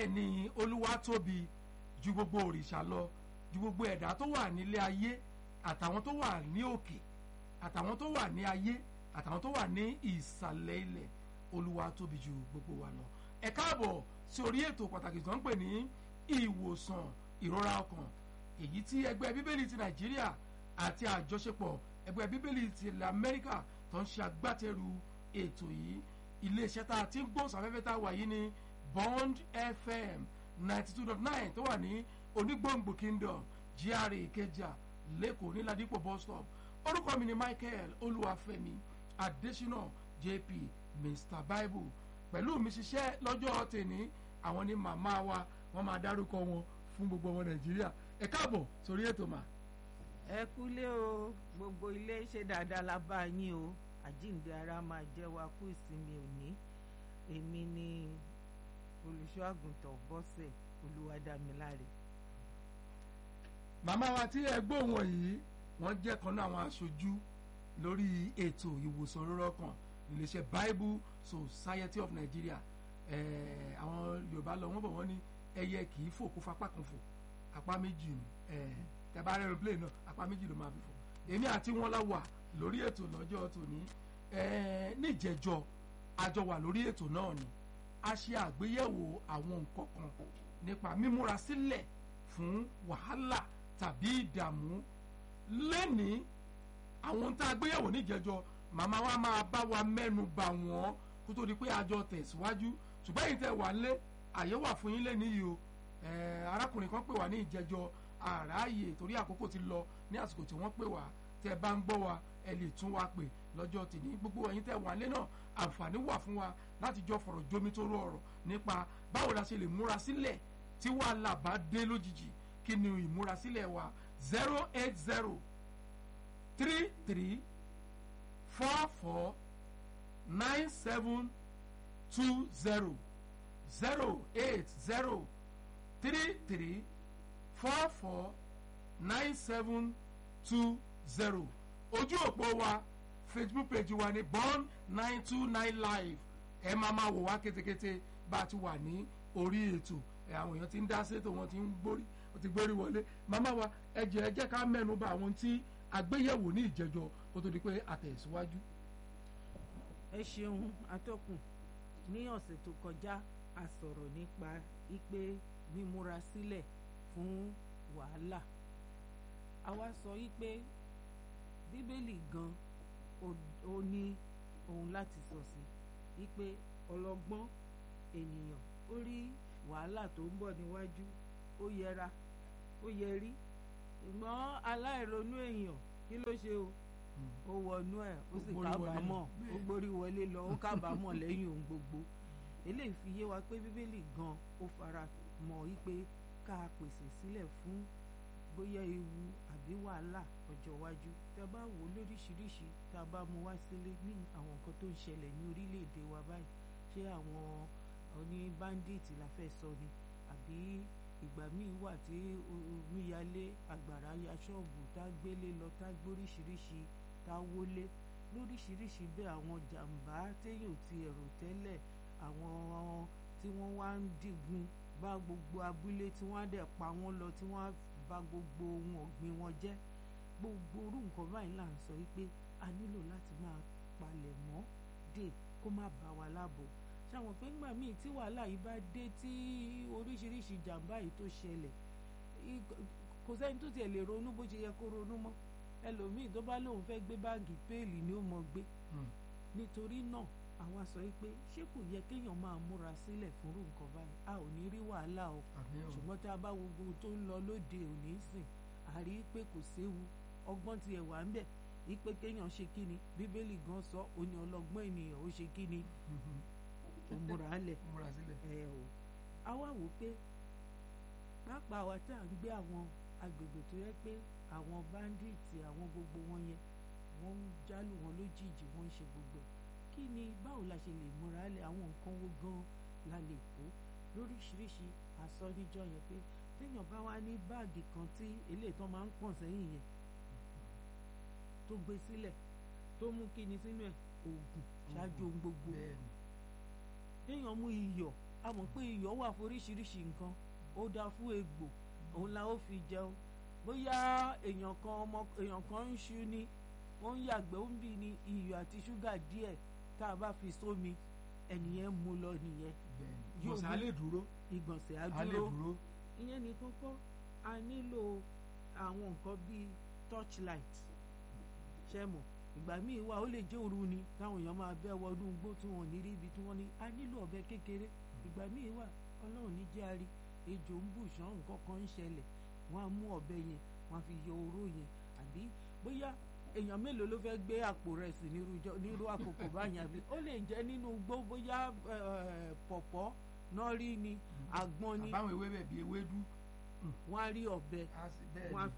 bẹ́ẹ̀ ni olúwa tóbi ju gbogbo òrìṣà lọ ju gbogbo ẹ̀dá tó wà nílé ayé àtàwọn tó wà ní òkè àtàwọn tó wà ní ayé àtàwọn tó wà ní ìsàlẹ̀ ilẹ̀ olúwa tóbi ju gbogbo wa lọ ẹ káàbọ̀ sí orí ètò pàtàkì tó ń pè ní ìwòsàn ìrora ọkàn èyí tí ẹgbẹ́ bíbélì ti nàìjíríà àti àjọṣepọ̀ ẹgbẹ́ bíbélì ti ilẹ̀ amẹ́ríkà tó ń ṣe agbátẹrù ètò yìí iléeṣẹ́ tá a ti ń gbóhùnsáfẹ́fẹ́ tá a wà yìí ní bond fm ninety two dot nine tó wà ní onígbòǹgbò kingdom gra ìkẹjà lẹ́kọ̀ọ́ níládìpọ̀ bus stop orúkọ mi ni michael olúwàfẹ́mi adésínà jp mr bible pẹ̀lú mi ṣiṣẹ́ lọ́jọ́ tèní àwọn ni màmá wa wọ́n máa dárúkọ wọn fún gbogbo ọmọ nàìjíríà ẹ káàbọ̀ sórí ètò mà. ẹ kúlé o gbogbo ilé ṣe dáadáa la bá yín o àjíǹde ara máa jẹ́ wa kú ìsinmi òní èmi ni olùṣọ́ àgùntàn bọ́sẹ̀ olúwadámiláre. màmá wa tí ẹ gbóhùn wọ̀nyí wọ́n jẹ́ kan náà àwọn aṣojú lórí ètò ìwòsàn rírọ́ kan iléeṣẹ́ bible society of nigeria àwọn yorùbá lọ wọ́n bọ̀ wọ́n ní ẹyẹ kì í fò kó fapá kan fò apá méjì ni tẹ́bá aeroplane náà apá méjì ló máa fi fò èmi àti wọn la wà lórí ètò lọ́jọ́ tòní níjẹ̀jọ́ àjọ wà lórí ètò náà ni a ṣe àgbéyẹ̀wò àwọn nǹkan kan nípa mímúra sílẹ̀ fún wàhálà tàbí ìdààmú lẹ́ni àwọn tá a gbéyẹ̀wò níjẹ̀jọ́ màmá wa máa bá wa mẹ́nu bà wọ́n kó tó di pé àjọ tẹ̀síwájú ṣùgbọ́n èyí tẹ̀ wá lé àyè wà fún yín lẹ́ni yìí o arákùnrin kan pè wá ní ìjẹ̀jọ́ àráàyè torí àkókò ti lọ ní àsìkò tí wọ́n pè wá tẹ́ bá ń gbọ́ wa ẹ lè tún wa pè lọ́jọ́ tìní gbogbo ẹ̀yin tẹ́ wà lé náà àǹfààní wà fún wa láti jọ fọ̀rọ̀ jómi tó rọ ọ̀rọ̀ nípa báwo la ṣe lè múra sílẹ̀ tí wàhálà bá dé lójijì kí ni ìmúrasílẹ̀ wa zero eight zero three three four four nine seven two zero zero eight zero three three four four nine seven two zero ojú òpó wa facebook page wa ní born nine two nine live ẹ máa máa wò wá kétékété bá a ti wà ní orí ètò ẹ àwọn èèyàn ti ń dá sétò wọn ti ń gbórí wọn ti gbórí wọlé màmá wa ẹ jẹ́ ẹ jẹ́ ká mẹ́nu bà àwọn tí àgbéyẹ̀wò ní ìjẹjọ kó tó di pé àtẹ̀síwájú. ẹ ṣeun atọ́kùn ní ọ̀sẹ̀ tó kọjá a sọ̀rọ̀ nípa ipe mímúra sílẹ̀ fún wàhálà a wá sọ wípé bíbélì gan ó ní ohun láti sọ sí wípé ọlọ́gbọ́n ènìyàn ó rí wàhálà tó ń bọ̀ níwájú ó yẹra ó yẹrí ṣùgbọ́n aláìronú èèyàn kí ló ṣe o ó wọnú ẹ̀ ó sì kábàámọ̀ ó gbórí wọlé lọ ó kábàámọ̀ lẹ́yìn ohun gbogbo eléyìí fi yé wa pé bíbélì gan ó fara mọ́ wípé ká pèsè sílẹ̀ fún bóyá ewu àbí wàhálà ọjọ́ iwájú tá a bá wò ó lóríṣiríṣi tá a bá mú wá sílé ní àwọn nǹkan tó ń ṣẹlẹ̀ ní orílẹ̀-èdè wa báyìí ṣé àwọn oní bandit la fẹ́ sọ ni àbí ìgbà míì wà tí omíyalé àgbàrá ya ṣọ́ọ̀bù tá a gbélé lọ tá a gbóríṣiríṣi tá a wọlé lóríṣiríṣi bẹ́ẹ̀ àwọn jàǹbá téèyàn ti ẹ̀rọ tẹ́lẹ̀ àwọn tí wọ́n wá ń digun bá gbogbo abúlé tí wọ́n á dẹ̀ pa wọ́n lọ tí wọ́n á bà gbogbo ohun ọ̀gbìn wọn jẹ́ gbogbo orú nǹkan báyìí là ń sọ wípé a nílò láti máa palẹ̀ mọ́ dè kó má bá wa láàbò ṣàwọn pé ńgbà míì tí wàhálà yìí bá dé tí oríṣiríṣi jàǹbá yìí tó ṣẹlẹ̀ kò sẹ́ni tó tiẹ̀ lè ronú bó ṣe yẹ kó ronú mọ́ ẹlòmíì tó bá lóun fẹ́ gbé báàgì péèlì ni ó mọ gbé nítorí náà àwa sọ pé ṣé kò yẹ kéèyàn máa múra sílẹ̀ fúnrú nǹkan báyìí a ò ní rí wàhálà o ṣùgbọ́n tá a bá wo gbogbo tó ń lọ lóde òní sìn a rí i pé kò séwu ọgbọ́n tiẹ̀ wà ń bẹ̀ yí pé kéèyàn ṣe kí ni bíbélì gan sọ ó ní ọlọ́gbọ́n ènìyàn ó ṣe kí ni ó múra lẹ̀ ẹ o a wá wò pé pápá wa tá à ń gbé àwọn agbègbè tó yẹ pé àwọn báńdíìtì àwọn gbogbo wọn yẹn wọ́n ń jálù wọn lójijì wọ́n ń ṣe gbogbo ẹ̀ kí ni báwo la ṣe lè múra lẹ̀ àwọn nǹkan wo gan la lè kó lóríṣiríṣi àsọ níjọ́ yẹn pé téèyàn bá wá ní báàgì kan tí eléyìí tán máa ń pọ̀n sẹ́yìn yẹn tó gbé sílẹ̀ tó mú kíni sínú ẹ̀ oògùn ṣáájú ohun gbogbo téèyàn mú iyọ̀ a mọ̀ pé iyọ̀ wà fún oríṣiríṣi nǹkan ó dáa fún egbò òun la ó fi jẹun bóyá èèyàn kan ọmọ èèyàn kan ń ṣu ni ó ń yàgbẹ́ ó ń bì ní iyọ̀ àti ṣúgà díẹ̀ tá a bá fi sómi ẹnìyẹn mú lọ nìyẹn bẹ́ẹ̀ni Yóò ìgbọ̀nsẹ̀ mú- á lè dúró ìgbọ̀nsẹ̀ á á lè dúró dúró ìyẹn nìkan kọ́ a nílò àwọn nǹkan bíi torchlight ṣẹ́mọ̀ ìgbà míì wà ó lè jẹ́ òru ni táwọn èèyàn máa bẹ́ wọnú igbó tí wọ́n ò ní rí ibi tí wọ́n ní a nílò ọ̀bẹ kékeré ìgbà míì wà ọlọ́run ní jẹ́ àrí ejò ń bù ṣán nǹkan kan ń ṣẹlẹ̀ wọ́n á mú ọ̀bẹ yẹn wọ́n á fi yọ oró yẹn àbí bóyá èèyàn mélòó ló fẹ́ gbé àpò rẹ̀ sí nírú ìjọ- nírú àkókò báyìí àbí ó lè jẹ́ nínú igbó bóyá eh, pọ̀pọ́ náà rí ni àgbọn ni àbáwọn ewébẹ̀ bíi ewédú wọ́n á rí ọ̀bẹ á sì bẹ́ẹ̀ wọ́n á ni